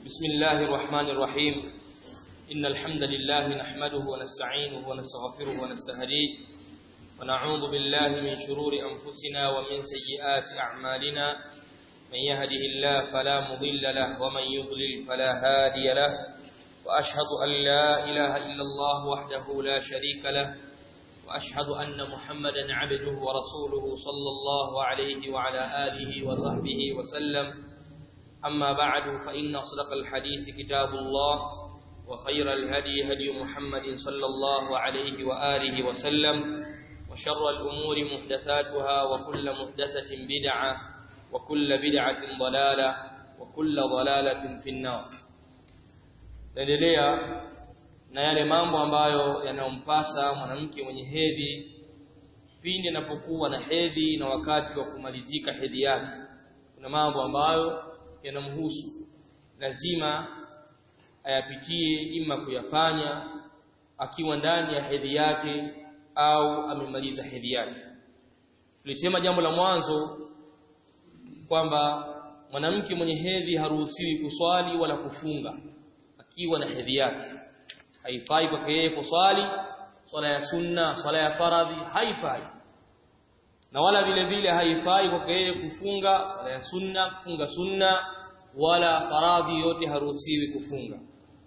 بسم الله الرحمن الرحيم إن الحمد لله نحمده ونستعينه ونستغفره ونستهديه ونعوذ بالله من شرور أنفسنا ومن سيئات أعمالنا من يهده الله فلا مضل له ومن يضلل فلا هادي له وأشهد أن لا إله إلا الله وحده لا شريك له وأشهد أن محمدا عبده ورسوله صلى الله عليه وعلى آله وصحبه وسلم أما بعد فإن أصدق الحديث كتاب الله وخير الهدي هدي محمد صلى الله عليه وآله وسلم وشر الأمور محدثاتها وكل محدثة بدعة وكل بدعة ضلالة وكل ضلالة في النار naendelea na yale mambo ambayo yanayompasa mwanamke mwenye hedhi pindi anapokuwa na hedhi na wakati wa kumalizika hedhi yake kuna mambo ambayo yanamhusu lazima ayapitie ima kuyafanya akiwa ndani ya hedhi yake au amemaliza hedhi yake tulisema jambo la mwanzo kwamba mwanamke mwenye hedhi haruhusiwi kuswali wala kufunga akiwa na hedhi yake haifai kwake yeye kuswali swala ya sunna swala ya faradhi haifai na wala vile vile haifai kwake yeye kufunga swala ya sunna kufunga sunna wala faradhi yote haruhusiwi kufunga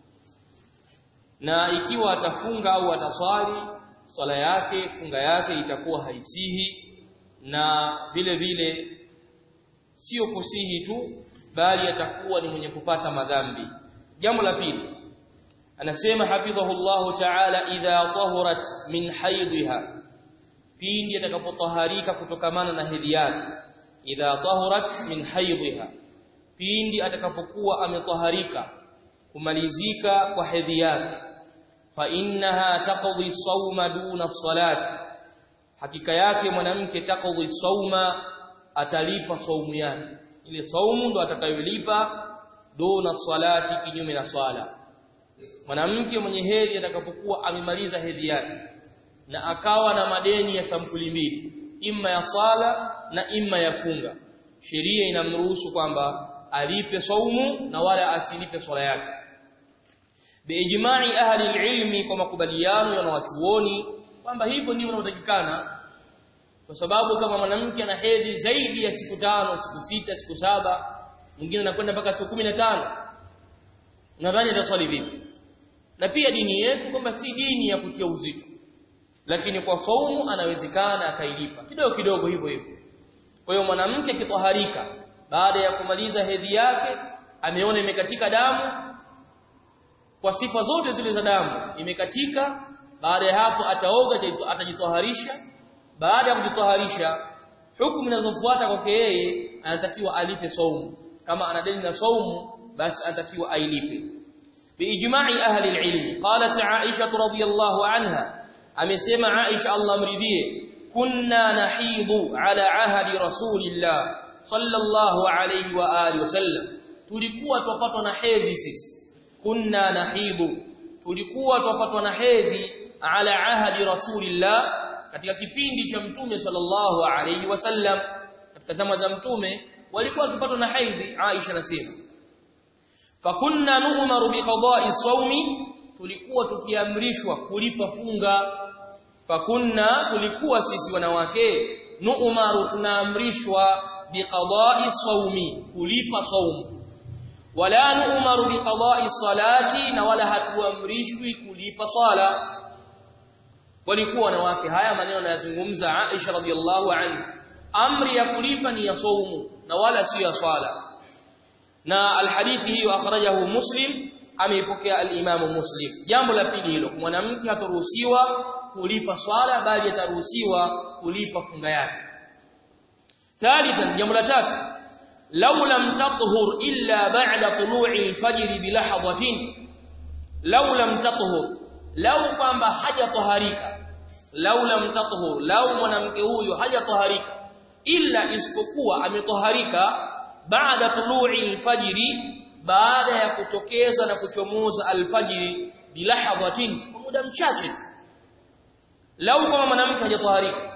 na ikiwa atafunga au ataswali swala yake funga yake itakuwa haisihi na vile vile sio kusihi tu bali atakuwa ni mwenye kupata madhambi jambo la pili anasema hafidhahu Allah ta'ala idha tahurat min haidha pindi atakapotaharika kutokamana na hedhi yake idha tahurat min haidha pindi atakapokuwa ametaharika kumalizika kwa hedhi yake fa innaha taqdi sawma duna salati hakika yake mwanamke taqdi sawma atalipa saumu yake ile saumu ndo atakayolipa duna salati kinyume na swala mwanamke mwenye hedhi atakapokuwa amemaliza hedhi yake na akawa na madeni ya sampuli mbili imma ya sala na imma ya funga sheria inamruhusu kwamba alipe saumu na wala asilipe swala yake biijma'i ahli ilmi kwa makubaliano ya wanachuoni kwamba hivyo ndivyo inavyotakikana kwa sababu kama mwanamke ana hedhi zaidi ya siku tano siku sita siku saba mwingine anakwenda mpaka siku 15 nadhani ataswali vipi na pia dini yetu kwamba si dini ya kutia uzito lakini kwa saumu anawezekana akailipa kidogo kidogo hivyo hivyo kwa hiyo mwanamke akitoharika baada ya kumaliza hedhi yake ameona imekatika damu kwa sifa zote zile za damu imekatika baada ya hapo ataoga atajitoharisha baada ya kujitoharisha hukumu zinazofuata kwake yeye anatakiwa alipe saumu kama ana deni na saumu basi anatakiwa ailipe biijma'i ahli alilm qalat aisha radhiyallahu anha amesema aisha Allah mridhie kunna nahidu ala ahdi rasulillah sallallahu alayhi wa alihi wasallam tulikuwa tupatwa na hedhi sisi kunna nahidu tulikuwa tupatwa na hedhi ala ahdi rasulillah katika kipindi cha mtume sallallahu alayhi wasallam katika zama za mtume walikuwa wakipatwa na hedhi Aisha nasema fakunna nu'maru bi qada'i sawmi tulikuwa tukiamrishwa kulipa funga fakunna tulikuwa sisi wanawake nu'maru tunaamrishwa biqada'i sawmi kulipa saumu wala nu'maru biqada'i salati na wala hatuamrishwi kulipa sala walikuwa wanawake haya maneno anayazungumza Aisha radhiallahu anha amri ya kulipa ni ya saumu na wala si ya swala na alhadithi hiyo akhrajahu muslim ameipokea al-imamu muslim jambo la pili hilo mwanamke hataruhusiwa kulipa swala bali ataruhusiwa kulipa funga yake ثالثا jambo la tatu law lam tathhur illa ba'da tulu'i al-fajr bi lahadhatin law lam tathhur law kwamba hajatoharika law lam tathhur law mwanamke huyo hajatoharika illa isipokuwa ametoharika baada tulu'i al-fajr baada ya kutokeza na kuchomoza al-fajr bi lahadhatin kwa muda mchache law kama mwanamke hajatoharika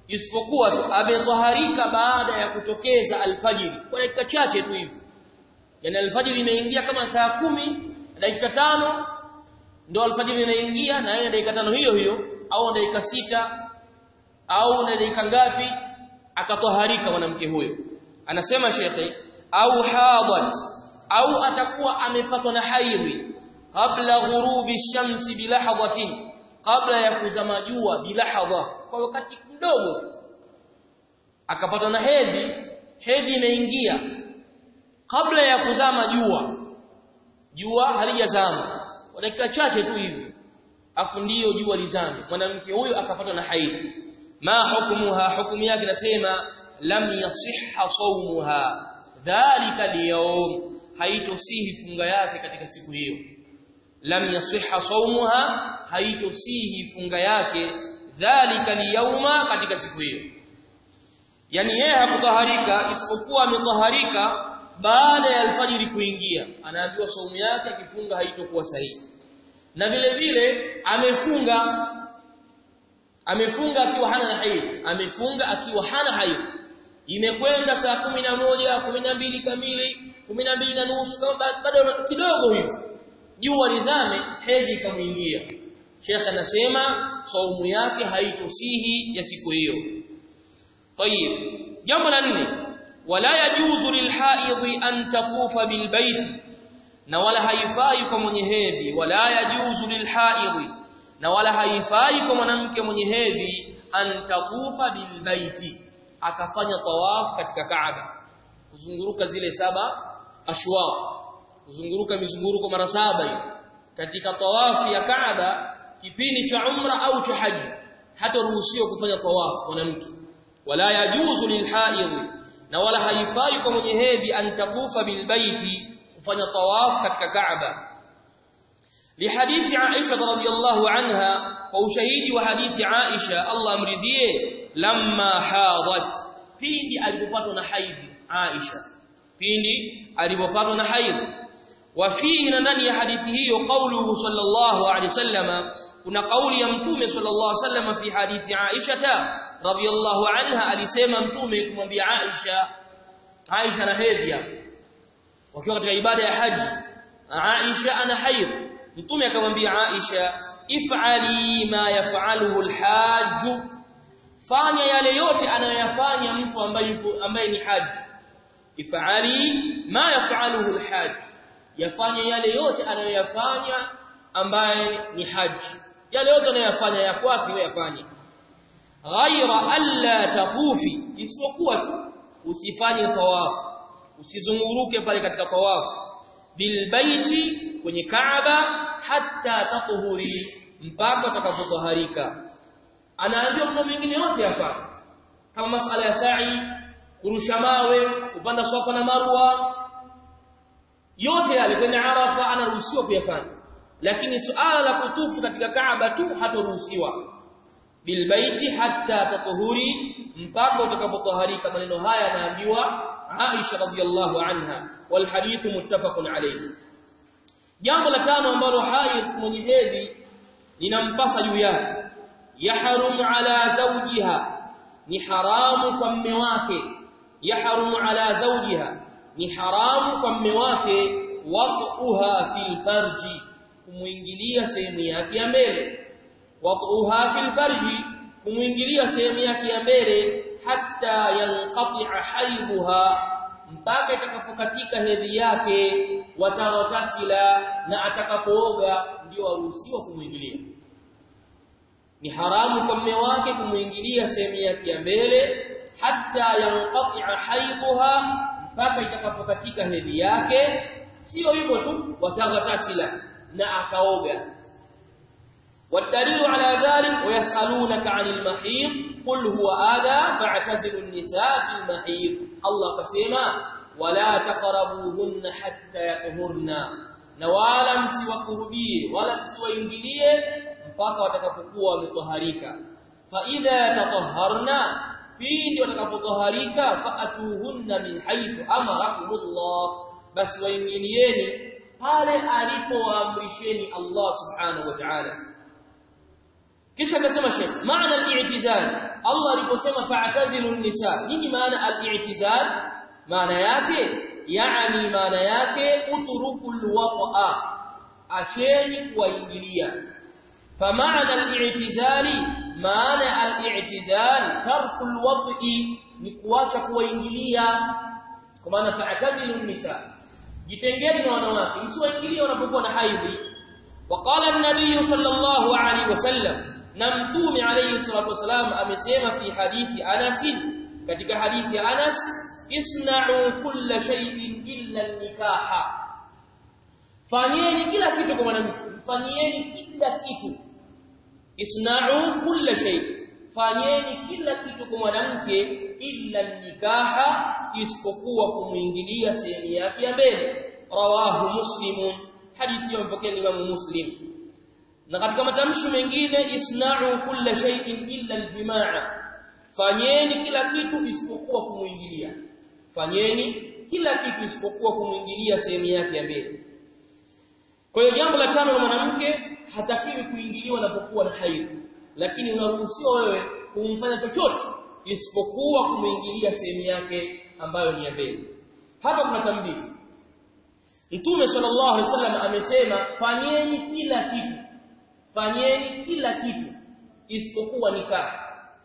isipokuwa tu ametoharika baada ya kutokeza alfajiri kwa dakika chache tu hivi yani alfajiri imeingia kama saa kumi dakika tano ndio alfajiri inaingia na yeye dakika tano hiyo hiyo au dakika sita au na dakika ngapi akatoharika mwanamke huyo anasema shekhi au hadat au atakuwa amepatwa na haidhi kabla ghurubi shamsi bilahadhatin kabla ya kuzama jua bilahadha kwa wakati mdogo tu akapatwa na hedhi hedhi imeingia kabla ya kuzama jua jua halijazama kwa dakika chache tu hivi afu ndiyo jua lizame mwanamke huyo akapatwa na haidhi ma hukmuha hukumu yake nasema lam yasihha sawmuha dhalika al-yawm haitosihi funga yake katika siku hiyo lam yasihha sawmuha haitosihi funga yake dhalika al-yawma katika siku hiyo yani yeye hakutaharika isipokuwa ametaharika baada ya alfajiri kuingia anaambiwa saumu yake akifunga haitokuwa sahihi na vile vile amefunga amefunga akiwa hana haid amefunga akiwa hana haid imekwenda saa kumi na moja kumi na mbili kamili kumi na mbili na nusu kama bado kidogo hivyo jua lizame hedhi ikamuingia Sheikh anasema saumu yake haitosihi ya siku hiyo طيب jambo la nne wala yajuzu lilhaidhi an tatufa bilbait na wala haifai kwa mwenye hedhi wala yajuzu lilhaidhi na wala haifai kwa mwanamke mwenye hedhi an tatufa bilbaiti akafanya tawaf katika Kaaba kuzunguruka zile saba ashwaq kuzunguruka mizunguruko mara saba hiyo katika tawafi ya Kaaba kipindi cha umra au cha haji hata ruhusiwa kufanya tawaf mwanamke wala yajuzu lilhaidhi na wala haifai kwa mwenye hedhi an tatufa bilbaiti kufanya tawaf katika Kaaba لحديث عائشة رضي الله عنها وشهيد وحديث عائشة الله امرضيه لما حاضت pindi alipopatwa na haidhi Aisha pindi alipopatwa na haidhi wafihi na ndani ya hadithi hiyo kauluhu sallallahu alaihi wasallama kuna kauli ya mtume sallallahu alaihi wasallama fi hadithi Aisha radhiyallahu anha alisema mtume kumwambia Aisha Aisha na hedhi wakiwa katika ibada ya haji Aisha ana haidhi mtume akamwambia Aisha if'ali ma yaf'aluhu al-hajj fanya yale yote anayoyafanya mtu ambaye yupo ambaye ni haji if'ali ma yaf'aluhu al-hajj yafanya yale yote anayoyafanya ambaye ni haji yale yote anayoyafanya ya kwake wewe yafanye ghaira alla tatufi isipokuwa tu usifanye tawafu usizunguruke pale katika tawafu bilbaiti kwenye Kaaba hatta tatuhuri mpaka utakapotaharika anaambiwa mambo mengine yote hapa kama masala ya sa'i kurusha mawe kupanda swafa na marwa yote yale kwenye arafa anaruhusiwa kuyafanya lakini suala la kutufu katika Kaaba tu hataruhusiwa bilbaiti hatta tatuhuri mpaka utakapotaharika maneno haya anaambiwa Aisha radhiallahu anha wal hadith muttafaqun alayhi jambo la tano ambalo haidh mwenye hedhi linampasa juu yake yahrumu ala zawjiha ni haramu kwa mme wake yahrumu ala zawjiha ni haramu kwa mme wake waqtuha fil farji kumuingilia sehemu yake ya mbele waqtuha fil farji kumuingilia sehemu yake ya mbele hatta yanqati'a haidha mpaka itakapokatika hedhi yake watawatasila na atakapooga ndio aruhusiwa kumuingilia ni haramu kwa mume wake kumuingilia sehemu yake ya mbele hatta yanqati'a haidha mpaka itakapokatika hedhi yake sio hivyo tu watawatasila na akaoga والدليل على ذلك ويسألونك عن المحيض قل هو آذى فاعتزلوا النساء في المحيض الله كسيما ولا تقربوهن حتى يطهرن نوالا msiwakurubie wala msiwaingilie mpaka watakapokuwa wametoharika fa idha tatahharna pindi watakapotoharika faatuhunna min haythu amarakumullah basi waingilieni pale alipowaamrisheni Allah subhanahu wa ta'ala kisha akasema Sheikh maana al-i'tizal Allah aliposema fa'tazilu an-nisa nini maana al-i'tizal maana yake yani maana yake uturukul wata'a acheni kuwaingilia فمعنى الاعتزال معنى الاعتزال ترك الوطء ni kuacha kuwaingilia kwa maana fa'tazilu nisa jitengeni na wanawake msiwaingilie wanapokuwa na haidhi وقال النبي صلى الله عليه وسلم نمتوم عليه الصلاه والسلام amesema fi hadithi Anas katika hadithi Anas isna'u kulla shay'in illa an-nikaha fanyeni kila kitu kwa mwanamke fanyeni kila kitu isna'u kulla shay fanyeni kila kitu kwa mwanamke illa nikaha isipokuwa kumuingilia sehemu yake ya mbele rawahu muslimun hadithi ya mpokea Imam Muslim na katika matamshi mengine isna'u kulla shay'in illa aljimaa fanyeni kila kitu isipokuwa kumuingilia fanyeni kila kitu isipokuwa kumuingilia sehemu yake ya mbele kwa hiyo jambo la tano la mwanamke hatakiwi kuingiliwa anapokuwa na haidh lakini unaruhusiwa wewe kumfanya chochote isipokuwa kumuingilia sehemu yake ambayo ni ya mbele hapa kuna tambii Mtume sallallahu alaihi wasallam amesema fanyeni kila kitu fanyeni kila kitu isipokuwa nikah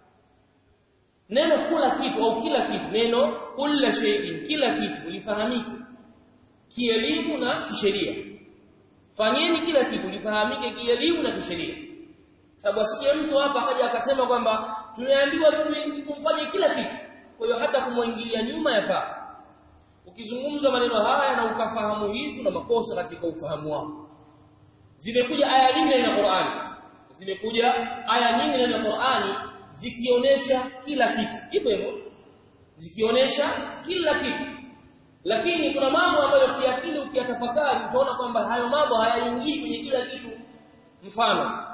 neno kula kitu au kila kitu neno kula shay'in kila kitu lifahamike kielimu na kisheria fanyeni kila kitu lifahamike kielimu na kisheria sababu asikie mtu hapa akaja akasema kwamba tumeambiwa tumfanye kila kitu kwa hiyo hata kumwingilia nyuma yafaa ukizungumza maneno haya na ukafahamu hivi na makosa katika ufahamu wako zimekuja aya nyingi na Qur'ani zimekuja aya nyingi na Qur'ani zikionyesha kila kitu hivyo hivyo zikionyesha kila kitu lakini kuna mambo ambayo kiakili ukiyatafakari utaona kwamba hayo mambo hayaingii kwenye kila kitu mfano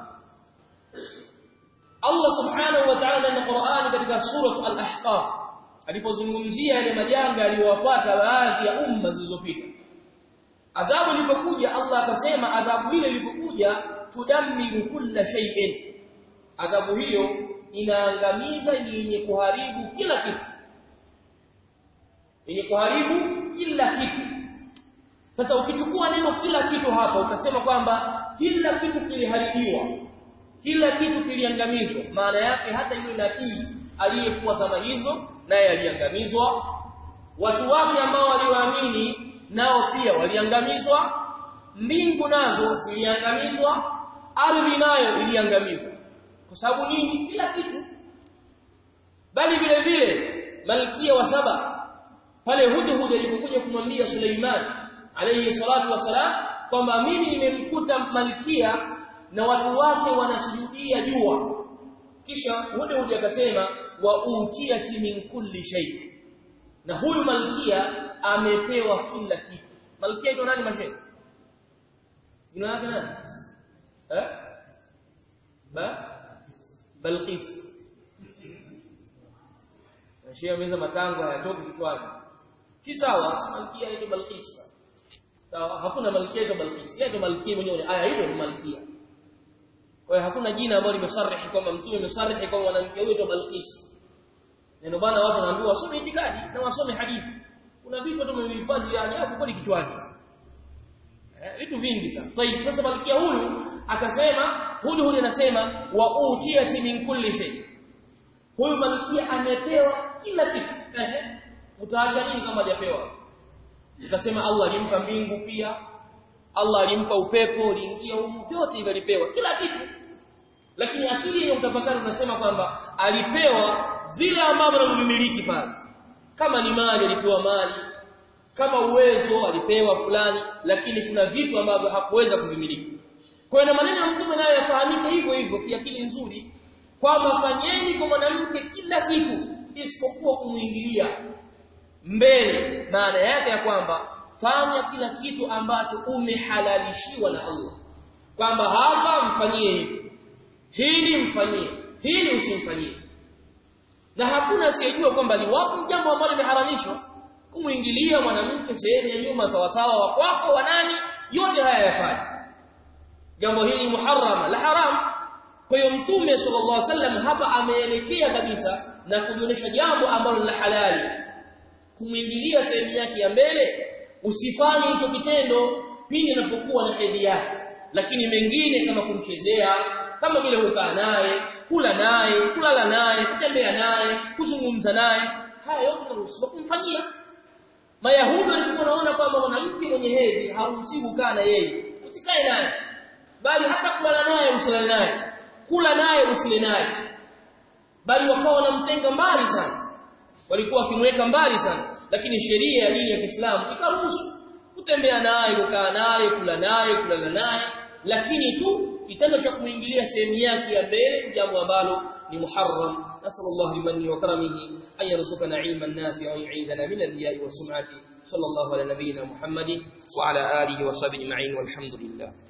Allah subhanahu wa ta'ala na Qur'ani katika sura al-Ahqaf alipozungumzia yale majanga aliyowapata baadhi ya umma zilizopita adhabu ilipokuja Allah akasema adhabu ile ilipokuja tudammiru kulla shay'in adhabu hiyo inaangamiza yenye kuharibu kila kitu yenye kuharibu kila kitu sasa ukichukua neno kila kitu hapa ukasema kwamba kila kitu kiliharibiwa kila kitu kiliangamizwa maana yake hata yule nabii aliyekuwa zama hizo naye aliangamizwa watu wake ambao waliwaamini nao pia waliangamizwa mbingu nazo ziliangamizwa ardhi nayo iliangamizwa kwa sababu nini kila kitu bali vile vile malkia wa saba pale hudhud alipokuja kumwambia Suleiman alayhi salatu wasalam kwamba mimi nimemkuta malkia na watu wake wanasujudia jua kisha hudhud akasema wa utiyati min kulli shay na huyu malkia amepewa kila kitu malkia ndo nani mashe jina lake nani eh ba balqis Shia meza matango hayatoki kichwani si sawa malkia ni balqis sawa hakuna malkia ito balqis yeye ndo malkia mwenyewe aya hiyo ni malkia kwa hiyo hakuna jina ambalo limesarihi kwamba mtume amesarihi kwamba mwanamke huyo ndo balqis neno bana watu wanaambiwa wasome itikadi na wasome hadithi kuna vitu tu mmehifadhi ya ajabu kweli kichwani eh vitu vingi sana طيب sasa malkia huyu akasema huyu huyu anasema wa utiyati min kulli shay huyu malkia amepewa kila kitu ehe utaacha nini kama hajapewa utasema Allah alimpa mbingu pia Allah alimpa upepo uliingia huko vyote hivyo alipewa kila kitu lakini akili ya utafakari unasema kwamba alipewa vile ambavyo anavimiliki pale kama ni mali alipewa mali kama uwezo alipewa fulani lakini kuna vitu ambavyo hakuweza kuvimiliki kwa hiyo na maneno ya mtume nayo yafahamike hivyo hivyo kiakili nzuri kwamba fanyeni kwa mwanamke kila kitu isipokuwa kumuingilia mbele maana yake ya kwamba fanya kila kitu ambacho umehalalishiwa na Allah kwamba hapa mfanyie hivi hili mfanyie hili usimfanyie na hakuna asiyejua kwamba ni wapo jambo ambalo limeharamishwa kumuingilia mwanamke sehemu ya nyuma sawa sawa wa kwako wa nani yote haya yafanya jambo hili muharrama la haram kwa hiyo mtume sallallahu alaihi wasallam hapa ameelekea kabisa na kujionyesha jambo ambalo la halali kumwingilia sehemu yake ya mbele usifanye hicho kitendo pindi anapokuwa na hedhi yake lakini mengine kama kumchezea kama vile kukaa naye kula naye kulala naye kutembea naye kuzungumza naye haya yote tunaruhusiwa kumfanyia Mayahudi walikuwa wanaona kwamba mwanamke mwenye hedhi haruhusiwi kukaa na yeye usikae naye bali hata kulala naye usilale naye kula naye usile naye bali wakawa wanamtenga mbali sana walikuwa wakimweka mbali sana lakini sheria ya dini ya Kiislamu ikaruhusu kutembea naye kukaa naye kula naye kulala naye lakini tu kitendo cha kuingilia sehemu yake ya mbele jambo ambalo ni muharram nasallallahu limanni wa karamihi an yarzuqana ilman nafi'an wa yu'idana min al-riya'i wa sum'ati sallallahu ala nabiyyina muhammadin wa ala alihi wa sahbihi ma'in walhamdulillah